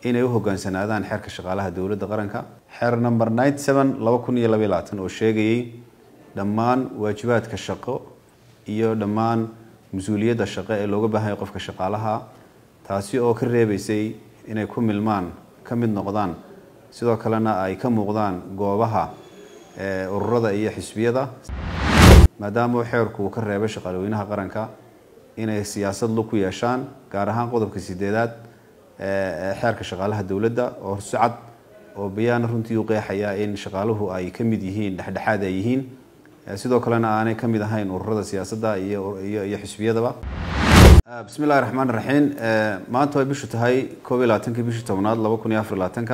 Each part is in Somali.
inay u hogaansanaadaan xeerka shaqaalaha dowladda qaranka xeer number ninety seven laba kun iyo labaiy labaatan oo sheegayay dhammaan waajibaadka shaqo iyo dhammaan mas-uuliyadda shaqo ee looga baahanya qofka shaqaalaha taasi oo ka reebeysay inay ku milmaan ka mid noqdaan sidoo kalena ay ka muuqdaan goobaha ururada iyo xisbiyada maadaama xeerku uu ka reebay shaqaalweynaha qaranka inay siyaasad lug ku yeeshaan gaar ahaan qodobka sideedaad xeerka shaqaalaha dowladda oo horsocad oo bayaana runtii u qeexaya in shaqaaluhu ay ka mid yihiin dhexdhexaad ay yihiin sidoo kalena aanay ka mid ahayn ururada siyaasadda iyo xisbiyadaba bismi illahi raxmaan raxiim maanta way bishu tahay koob iyo labaatanki bishii tobnaad laba kun iyo afar labaatanka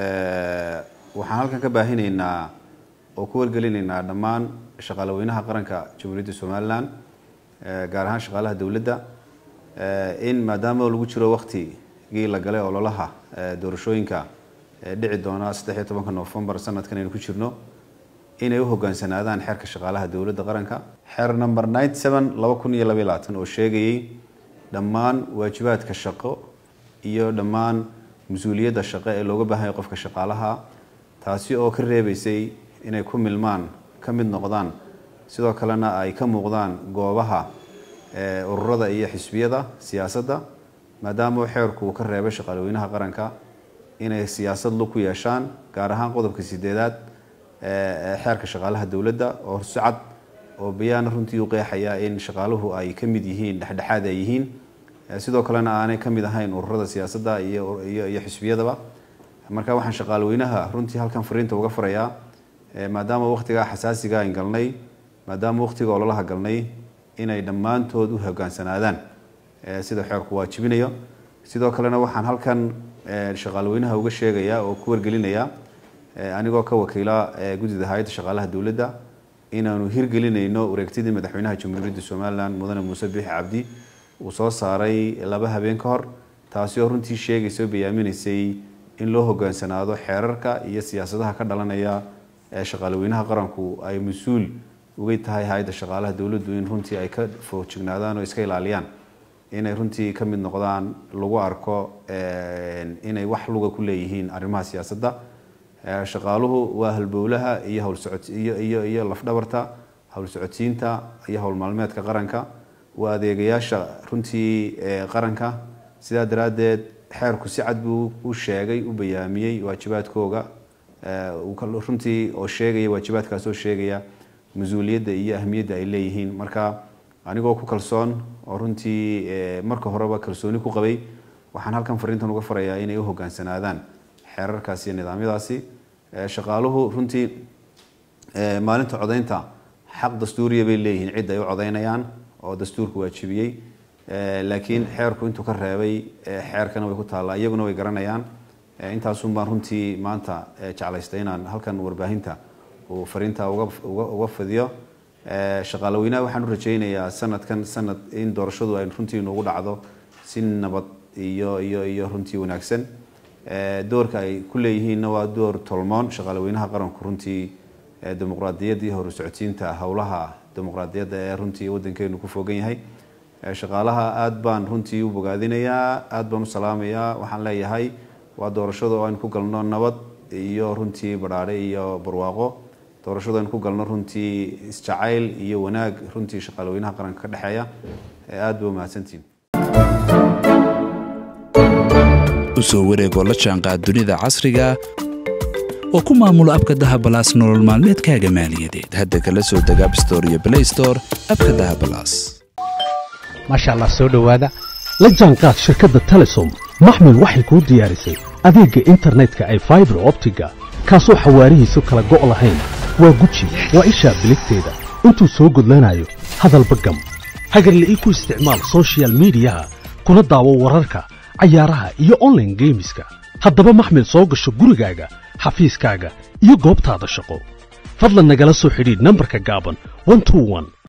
waxaan halkan ka baahinaynaa oo ku wargelinaynaa dhammaan shaqaalaweynaha qaranka jamhuuriyadda somalilan gaar ahaan shaqaalaha dowladda in maadaama lagu jiro waktigii la galay ololaha doorashooyinka dhici doona saddex iyo tobanka novembar sanadkan aynu ku jirno inay u hogaansanaadaan xeerka shaqaalaha dowladda qaranka xeer number ninety seven laba kun iyo labaiy labaatan oo sheegayay dhammaan waajibaadka shaqo iyo dhammaan mas-uuliyadda shaqo ee looga baahanya qofka shaqaalaha taasi oo ka reebeysay inay ku milmaan ka mid noqdaan sidoo kalena ay ka muuqdaan goobaha ururada iyo xisbiyada siyaasadda maadaama xeerku uu ka reebay shaqaalweynaha qaranka inay siyaasad lug ku yeeshaan gaar ahaan qodobka sideedaad xeerka shaqaalaha dowladda oo horsocad oo bayaana runtii u qeexaya in shaqaaluhu ay ka mid yihiin dhexdhexaad ay yihiin sidoo kalena aanay ka mid ahayn ururada siyaasadda iyo xisbiyadaba marka waxaan shaqaalweynaha runtii halkan fariinta uga farayaa maadaama waktigaa xasaasiga ayn galnay maadaama waktiga ololaha galnay inay dhammaantood u hogaansanaadaan sida xeerku waajibinayo sidoo kalena waxaan halkan shaqaalweynaha uga sheegaya oo ku wargelinaya anigoo ka wakiila guddida hay-adda shaqaalaha dowladda inaanu hirgelinayno wareegtidii madaxweynaha jamhuuriyadda somalilan mudane muuse biixi cabdi uu soo saaray laba habeen ka hor taasi oo runtii sheegaysa oo bayaaminaysay in loo hogaansanaado xeerarka iyo siyaasadaha ka dhalanaya ee shaqaalweynaha qaranku ay mas-uul uga tahay hay-adda shaqaalaha dowladdu in runtii ay ka foojignaadaan oo iska ilaaliyaan inay runtii ka mid noqdaan lagu arko inay wax luga ku leeyihiin arrimaha siyaasadda shaqaaluhu waa halbowlaha iyo howlsocodsiyo iyo lafdhabarta howlsocodsiinta iyo howlmaalmeedka qaranka waa adeegayaasha runtii qaranka sidaa daraaddeed xeerku si cad buu u sheegay u bayaamiyey waajibaadkooga runtii oo sheegaya waajibaadkaas oo sheegaya mas-uuliyadda iyo ahmiyadda ay leeyihiin marka anigoo ku kalsoon oo runtii marka horeba kalsooni ku qabay waxaan halkan fariintan uga farayaa inay u hogaansanaadaan xeerarkaasi iyo nidaamyadaasi shaqaaluhu runtii maalinta codaynta xaq dastuuriya bay leeyihiin cid ay u codaynayaan oo dastuurku waajibiyey laakiin xeerku intuu ka reebay xeerkana way ku taallaa iyaguna way garanayaan intaasun baan runtii maanta jeclaystay inaan halkan warbaahinta uu fariinta uga fidiyo shaqaalaweynaha waxaan u rajaynayaa sanadkan sanad in doorashadu ay runtii noogu dhacdo si nabad iyo iyo iyo runtii wanaagsan doorka ay ku leeyihiinna waa door tolmoon shaqaalaweynaha qaranku runtii dimuqraadiyadda iyo horsocodsiinta howlaha dimuqraadiyadda ee runtii waddankeenu ku fogan yahay shaqaalaha aada baan runtii u bogaadinayaa aada baan u salaamayaa waxaan leeyahay waa doorashada oo aynu ku galno nabad iyo runtii badhaadhe iyo barwaaqo doorashada aynu ku galno runtii isjacayl iyo wanaag runtii shaqaalaweynaha qaranka ka dhexeeya aada ba umahadsantiin usoo wareegoo la jaanqaad dunida casriga oo ku maamulo abka dahabalaas nolol maalmeedkaaga maaliyadeed hadda kala soo deg abstore iyo blaystore abka dahabalaas maasha allah soo dhowaada la jaanqaad shirkadda telesom maxmil waxay kuu diyaarisay adeegga internetka ay faibar optiga kaasoo xawaarihiisu kala go' lahayn waa guji waa ishaa biligteeda intuu soo gudlanayo hadalba gam hagarle ii ku isticmaal sochial midiyaha kuna daawo wararka cayaaraha iyo onlaine geemiska haddaba maxmil soo gasho gurigaaga xafiiskaaga iyo goobtaada shaqo fadlan nagala soo xidhiidh nambarka gaaban